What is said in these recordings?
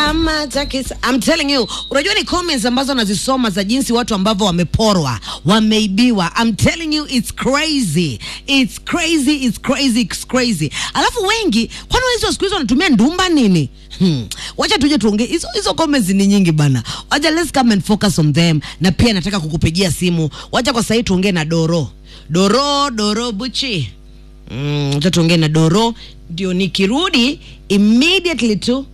kama takisa. I'm telling you, unajua ni comments ambazo nazisoma za jinsi watu ambavyo wameporwa, wameibiwa. I'm telling you it's crazy. It's crazy, it's crazy, it's crazy. Alafu wengi kwani hizo siku hizo wanatumia ndumba nini? Hmm. Wacha tuje tuongee hizo hizo comments ni nyingi bana. Wacha let's come and focus on them. Na pia nataka kukupigia simu. Wacha kwa sasa tuongee na Doro. Doro, Doro Buchi. Mm, wacha tuongee na Doro ndio nikirudi immediately tu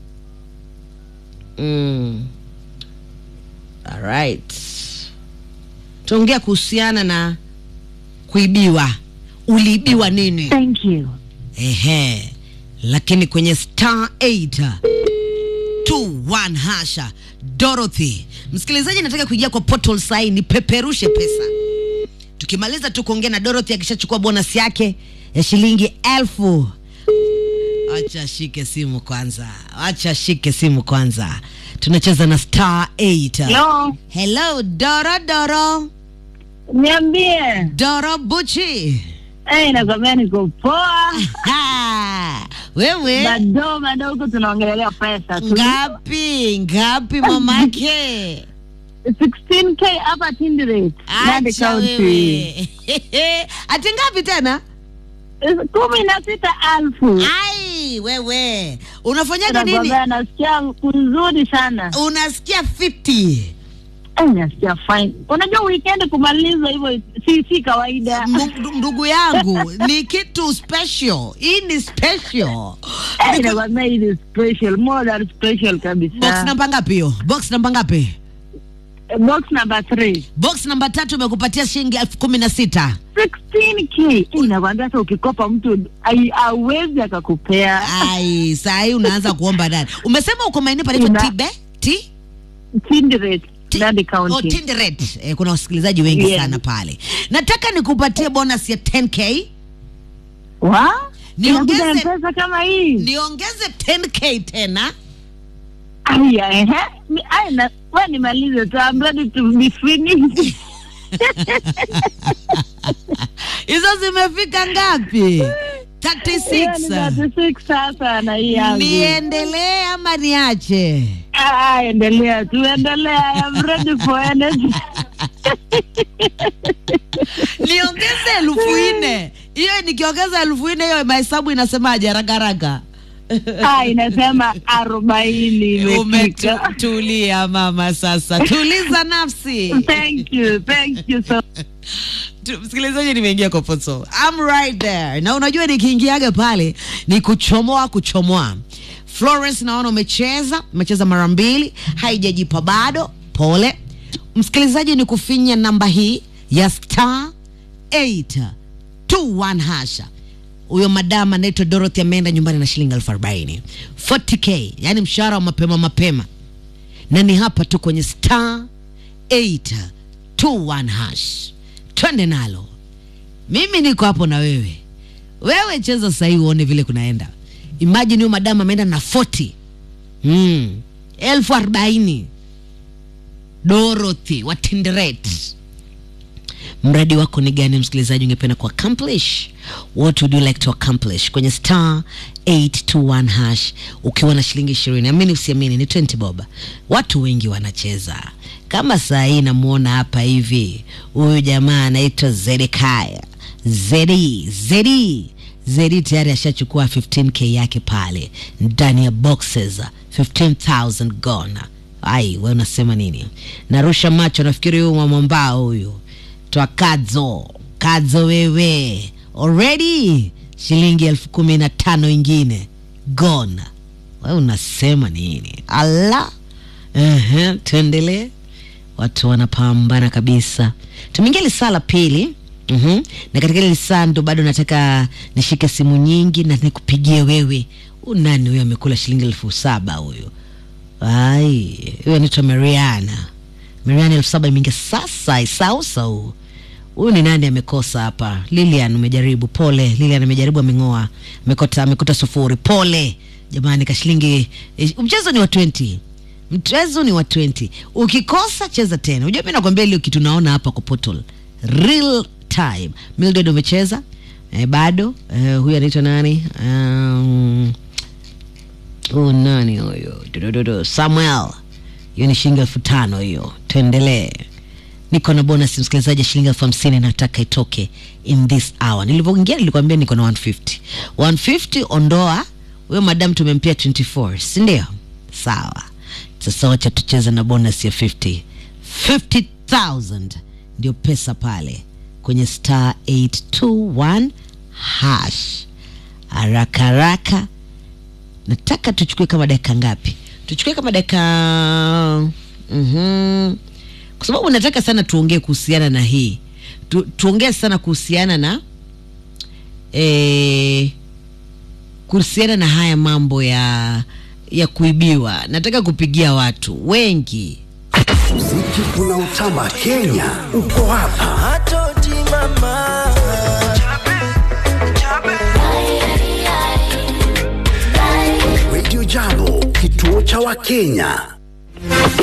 Mm. All right. Tuongea kuhusiana na kuibiwa. Uliibiwa nini? Thank you. Ehe. Lakini kwenye star 8 21 hasha Dorothy. Msikilizaji, nataka kuingia kwa portal sai ni peperushe pesa. Tukimaliza tu kuongea na Dorothy akishachukua bonus yake ya shilingi elfu Acha shike simu kwanza, acha shike simu kwanza. Tunacheza na star 8. Hello. Hello Doro Doro Niambie. Doro Buchi. Eh, nakwambia niko poa. Ha! Wewe Bado bado huko tunaongelea pesa tu. ngapi ngapi mamake? 16k hapa Tinderet. Nandi Acha County. wewe. Ati ngapi tena? kumi na sita alfu. Ai wewe unafanyaga nini? Nakwambia nasikia kuzuri sana. Unasikia 50 Eh, nasikia fine. Unajua weekend kumaliza hivyo si si kawaida. Ndu- ndugu yangu ni kitu special. Hii ni special. Eh, nakwambia hii ni special, more than special Box kabisa. namba ngapi hiyo? Box namba ngapi? Eh, Box number 3. Box namba tatu imekupatia shilingi elfu kumi na sita. 16k inakwambia hata ukikopa mtu ai- hawezi akakupea Ai, saa hii unaanza kuomba nani? Umesema uko maeneo panaitwa Ina- Tibe? Ti? Tinderet Ti- Nandi Oh, County Tinderet. Eh, kuna wasikilizaji wengi Yes. sana pale. Nataka nikupatie bonus ya 10k. wa Niongeze- Inakuja mpesa kama hii Niongeze 10k tena. aya ehe Mi- aya na wewe nimalize tu I'm ready to be finished Hizo zimefika ngapi? Hiyo ni 36. 36 sasa na hii yangu Niendelee ama niache? Ah, endelea tu endelea I'm ready for energy Niongeze elfu nne. Hiyo nikiongeza elfu nne hiyo mahesabu inasemaje haraka haraka? ah inasema arobaini imefika Umetulia mama, sasa tuliza nafsi. thank you thank you so Tu- Msikilizaji, nimeingia kwa Potso. I'm right there. Na unajua nikiingiaga pale ni kuchomoa kuchomoa. Florence, naona umecheza, umecheza mara mbili, haijajipa bado. Pole msikilizaji, ni kufinya namba hii ya star 821 hasha. Huyo madam anaitwa Dorothy ameenda nyumbani na shilingi elfu arobaini 40k, yani mshahara wa mapema mapema, na ni hapa tu kwenye star 821 hash. Twende nalo, mimi niko hapo na wewe. Wewe cheza sahii uone vile kunaenda. Imagine huyo madam ameenda na 40 mm. elfu arobaini Dorothy wa Tinderet. Mradi wako ni gani, msikilizaji, ungependa ku accomplish? What would you like to accomplish? Kwenye star 821 hash ukiwa na shilingi ishirini, amini usiamini, ni 20 bob. Watu wengi wanacheza kama saa hii. Namuona hapa hivi, huyu jamaa anaitwa Zedekaya Zedi Zedi Zedi tayari ashachukua 15k yake pale ndani ya boxes 15000 gone. Ai, wewe unasema nini? Narusha macho, nafikiri huyu mwamwambao huyu twa kadzo kadzo, wewe already shilingi elfu kumi na tano ingine gone. Wewe unasema nini? Allah, ehe, tuendelee. Watu wanapambana kabisa. Tumeingia lisaa la pili. Mhm. Na katika ile lisaa ndo bado nataka nishike simu nyingi na nikupigie wewe. Huyu nani huyo amekula shilingi elfu saba huyu? Ai, huyo anaitwa Mariana. Mariana elfu saba imeingia sasa isausau. Huyu ni nani amekosa hapa? Lilian umejaribu, pole. Lilian amejaribu ameng'oa. Amekota amekuta sufuri. Pole. Jamani ka shilingi eh, mchezo ni wa 20. Mchezo ni wa 20. Ukikosa cheza tena. Unajua mimi nakwambia ile kitu naona hapa kwa portal. Real time. Mildred umecheza? Eh, bado. Eh, huyu anaitwa nani? Um, oh, nani huyo Dudududu. samuel hiyo ni shilingi elfu tano hiyo tuendelee niko na bonus msikilizaji shilingi elfu hamsini nataka itoke in this hour nilivyoingia nilikwambia niko na 150 150 ondoa huyo madam tumempia 24 sindio sawa sasa wacha tucheze na bonus ya 50 50000 ndio pesa pale kwenye star 821 hash haraka haraka nataka tuchukue kama dakika ngapi tuchukue kama dakika mm kwa sababu nataka sana tuongee kuhusiana na hii tu, tuongee sana kuhusiana na eh, kuhusiana na haya mambo ya ya kuibiwa nataka kupigia watu wengi Muziki unaotamba Kenya uko hapa. Hatoti mama Radio Jambo, kituo cha Wakenya.